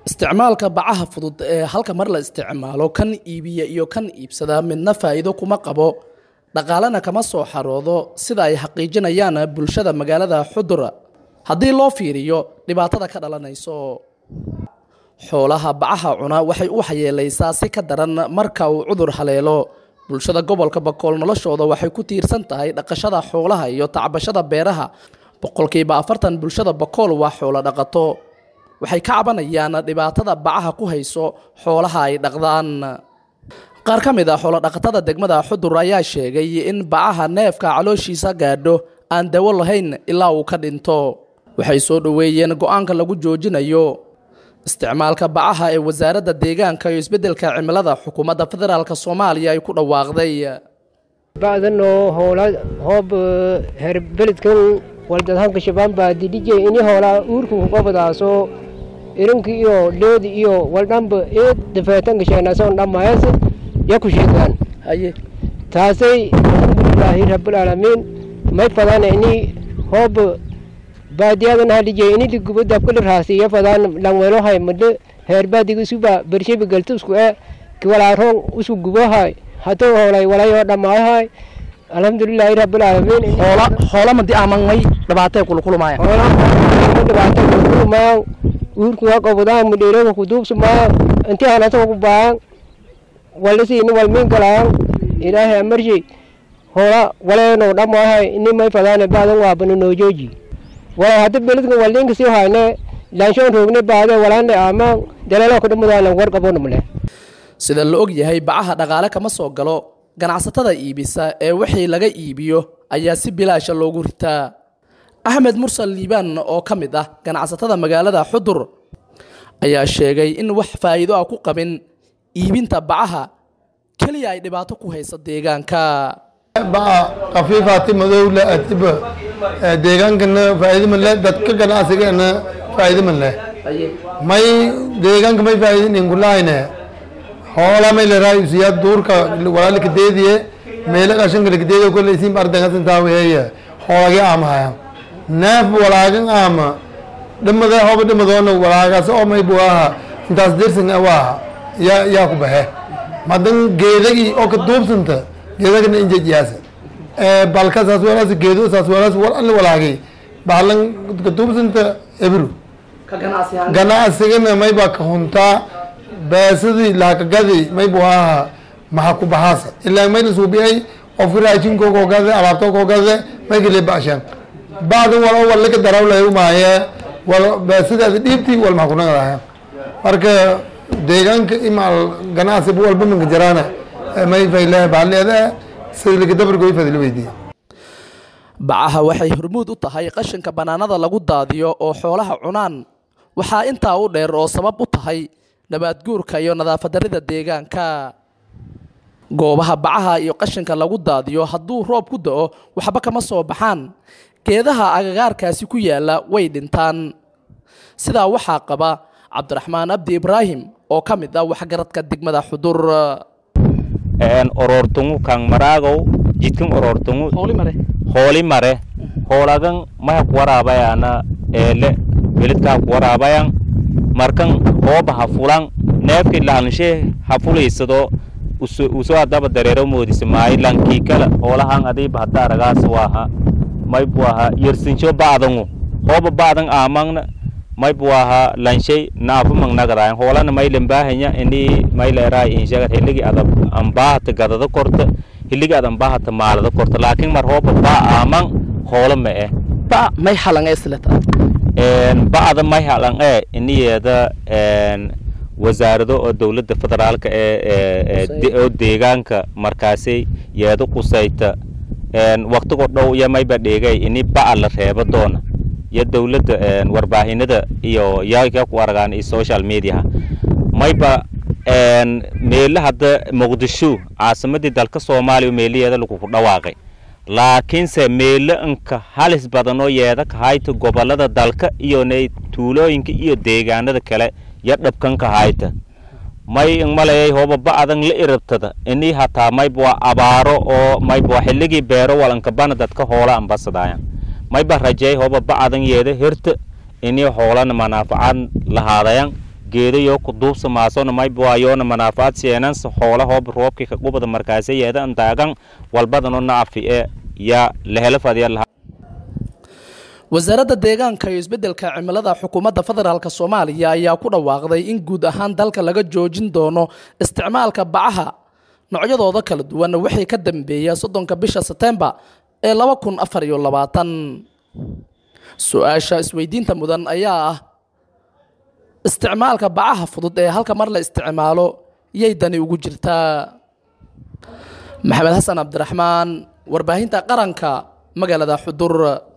isticmaalka bacaha fudud ee halka mar la isticmaalo kan iibiya iyo kan iibsada midna faa'iido kuma qabo dhaqaalena kama soo xaroodo sida ay xaqiijinayaan bulshada magaalada xudur haddii loo fiiriyo dhibaatada ka dhalanayso xoolaha bacaha cuna waxay u waxyeelaysaa si ka daran marka uu cudur haleelo bulshada gobolka bakool noloshooda waxay ku tiirsan tahay dhaqashada xoolaha iyo tacbashada beeraha boqolkiiba afartan bulshada bakool waa xoolo dhaqato waxay ka cabanayaan dhibaatada bacaha ku hayso xoolaha ay dhaqdaan qaar ka mid ah xoolodhaqatada degmada xudur ayaa sheegay in bacaha neefka calooshiisa gaadho aan dawo lahayn ilaa uu ka dhinto waxay soo dhoweeyeen go-aanka lagu joojinayo isticmaalka bacaha ee wasaaradda deegaanka iyo isbeddelka cimilada xukuumadda federaalk soomaaliya ay ku dhawaaqday bacdanoo hoola hoob herbeledkan waldadhanka shabaan baa didhije ini hoolaa uurku qobadaaso irinki iyo dheedi iyo waldhanba ee dafeetanka sheenasoon dhammaayas yaku sheegaan haye taasay alxamdulilaahi rabbilaalamiin may fadaan ini hoob baadiyadan hadhije ini ligubo dabkali raasiya fadaan langwelohay made heerbaadiga suba bershebi galtusku e kiwalaarong usu gubohay hato hoolay walayoo dhammaayahay alxamdulilaahi rabbilaalamiin hoola hoola madi amangmay dhibaatay kulkulumaya hoola dhibaato kulkulumaya uurkuga qobodaan mudheeroga kuduubsumaya inti hanasoo ku baayan walisiini walmiin galaan ilaahay amarshi hoola waleenoo dhammaahay ini may fadaane baadan waabana noojooji walay hadda beledka waliinka sii hayne laanshoon roogne baade walaane aamaan daleeloo kudhamadaalan warqabonamle sida la og yahay bacaha dhaqaale kama soo galo ganacsatada iibisa ee wixii laga iibiyo ayaa si bilaasha loogu ritaa axmed mursal liibaan oo ka mid ah ganacsatada magaalada xudur ayaa sheegay in wax faa'iido ah ku qabin iibinta bacaha keliya ay dhibaato ku haysa deegaanka baca khafiifaati madowle atiba deegaankana faa'iido ma leh dadka ganacsigana faa'iido ma leh may deegaanka may faa'iidin inkulaayne hoola may leraa usiya duurka walaalika deediye meela qashanka lakadeediye kole isin ardangasan taaweeye hoolagi aamahaya neef walaagan aama dhimade hoba dhimadoona walaagaas oo may buaha intaas dirsan waaha yaa yaa ku baxe madan geedagi oo ka duubsanta geedagana injejiyaasa balka saas walaas geedo saas walaas wal alla walaagay bahlan ka duubsanta ebru ganacsigana may baa ka huntaa beesadii laakagadii may buaha maha ku baxaasa ilaa may lasuubiyay qofka raashinkoo gade alaabto koo gade may kale bashan bacdan wal oo wallaka darawlay umaaye wal beesadaada dhiibti wal maha kunagadaaya marka deegaanka imaal ganacsi walba manka jaraana may fayle baaleeda sidilka dabargoy fadil weydiiya bacaha waxay hormuud u tahay qashinka bannaanada lagu daadiyo oo xoolaha cunaan waxaa intaa u dheer oo sabab u tahay nabaadguurka iyo nadaafadarida deegaanka goobaha bacaha iyo qashinka lagu daadiyo hadduu roob ku da-o waxba kama soo baxaan geedaha agagaarkaasi ku yaalla way dhintaan sidaa waxaa qaba cabdiraxmaan abdi ibraahim oo ka mid ah waxgaradka degmada xudur oroortungu kang maraagow jidkan oroortungu hooli mare hoolagan maha kuwaraabayana eele welidkaa kuwaraabayan markan hooba ha fulan neefki laanshe ha fulaysado uso adaba dareero moodisa maayi lankii kala hoolahan adiiba hadda aragaas waaha may buaha yersinsho bacdangu hooba bacdan aamangna may buaha lanshay naafu mangnagadayan hoolana may lambaahanya ini may leeraa inshaga hiligi ada ambaahata gadada korta hiligi ada ambaahata maalada korta laakiin mar hooba baa aamang hoola ma eh ba may halan esleta bacda may halan ee iniyeeda wasaarado oo dowladda federaalka ee oo deegaanka markaasi yeedo qusayta waqtigo dhow iyo mayba dheegay ini baca la reebo doona iyo dowladda warbaahinada iyo yaa ku aragaan iyo social mediaha mayba meele hadda muqdisho caasimadii dalka soomaaliya meelaheeda lagu dhawaaqay laakiinse meelo inka halis badanoo yeeda kahayta gobolada dalka iyo nay tuulooyinka iyo deegaanada kale yo dhabkanka hayta may ingmalayay hooba ba'adan la irabtada inii hataa mayba waa abaaro oo mayba waa xilligii beero walanka bana dadka hoola ambasadaayan mayba rajay hooba ba'adan yeeda hirta inii hoolana manaafacaad lahaadayan geedayo ku duubsamaasona maybuayoona manaafaad seenansa hoola hoob roobkii ka qubada markaase yeeda antaagan walbadano naafi e yaa lahela fadya lahaa wasaaradda deegaanka iyo isbeddelka cimilada xukuumadda federaalk soomaaliya ayaa ku dhawaaqday in guud ahaan dalka laga joojin doono isticmaalka bacaha noocyadooda kala duwan wixii ka dambeeya soddonka bisha setembar ee laba kun afar iyo labaatan su-aasha isweydiinta mudan ayaa ah isticmaalka bacaha fudud ee halka mar la isticmaalo yay dani ugu jirtaa maxamed xasan cabdiraxmaan warbaahinta qaranka magaalada xudur